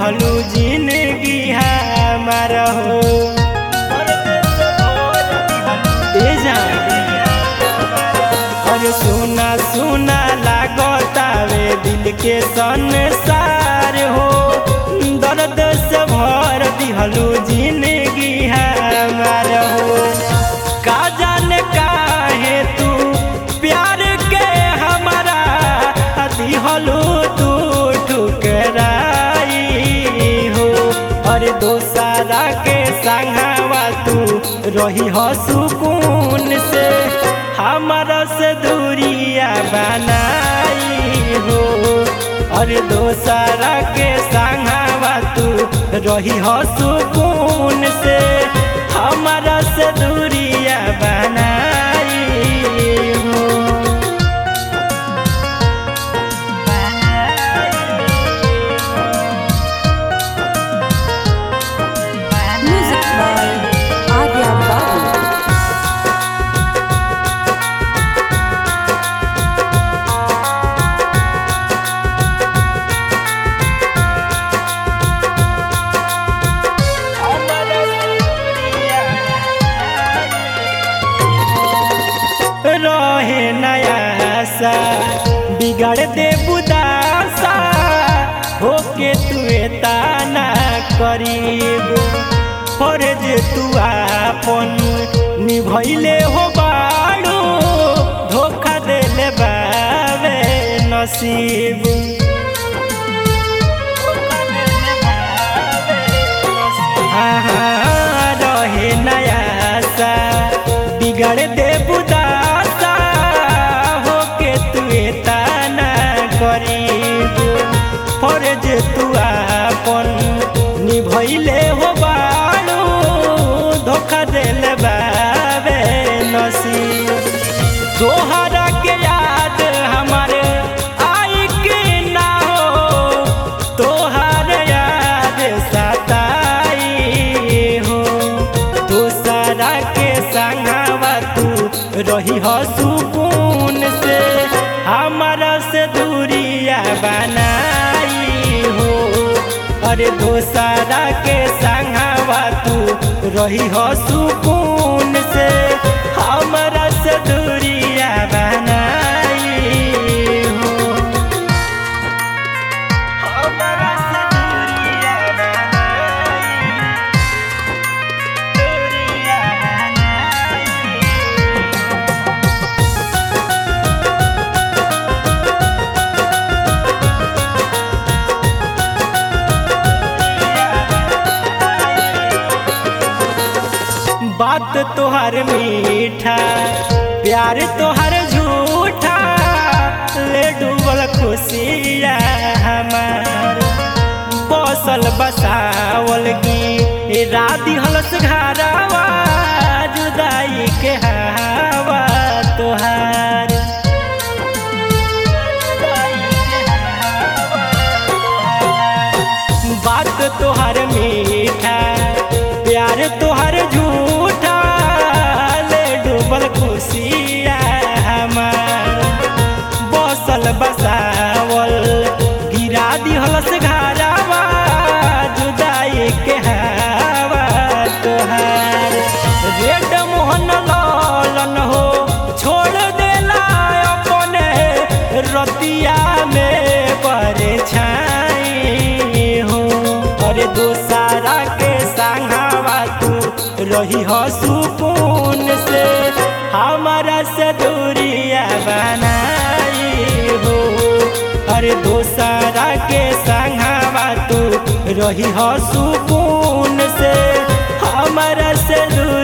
दिहलू जिंदगी हमार हो ए जान अरे सुना सुना लागतावे दिल के संसार हो दर्द से भर दिहलू जिंदगी हमार हो का जाने काहे तू प्यार के हमारा दिहलू तू ठुकराई हो अरे दोसारा के संगवा तू रही हो सुकून से हमारा से दूरिया बनाई हो अरे दोसारा के संगवा तू रही हो सुकून से हमारा से दूरिया बनाई हो Music by Arya Babu. रहे नया सा बिगड़ दे बुदासा होके तू ताना करीब फर्ज तू आपन निभैले हो बाड़ू धोखा देले बावे नसीब हाँ, रहे नया सा बिगड़ दे बुदासा होके तू ताना करीब फर्ज तू आपन निभैले हो बाड़ू धोखा देले बाबे नसीब तोहरा के याद हमारे आई के ना हो तोहर याद सताई हो दूसरा के संगवा तू रही हो सुकून से हमारा से दूरिया बनाई हो अरे दूसरा के संगवा तू रही हो सुकून से हमारा से दूरिया बनाई हो हमारा से दूरिया बनाई दूरिया बनाई बात तोहर मीठा प्यार तोहर झूठा ले डूबल खुशिया हमार बसल बसावल की राधी हलस घरावा जुदाई के हवा तोहार बात तोहर मीठा प्यार तोहर झूठा ले डूबल खुशिया हमार बसल बसावल गिरा दिहलस घरावा जुदाई के हवा तोहार रेड मोहन लालन हो छोड़ देला अपने रतिया में परछाई हो अरे दोसारा के संगवा तू रही हो सुकून से हमारा से दूरिया बनाई हो अरे दोसारा के संगवा तू रही हो सुकून से हमारा से दूर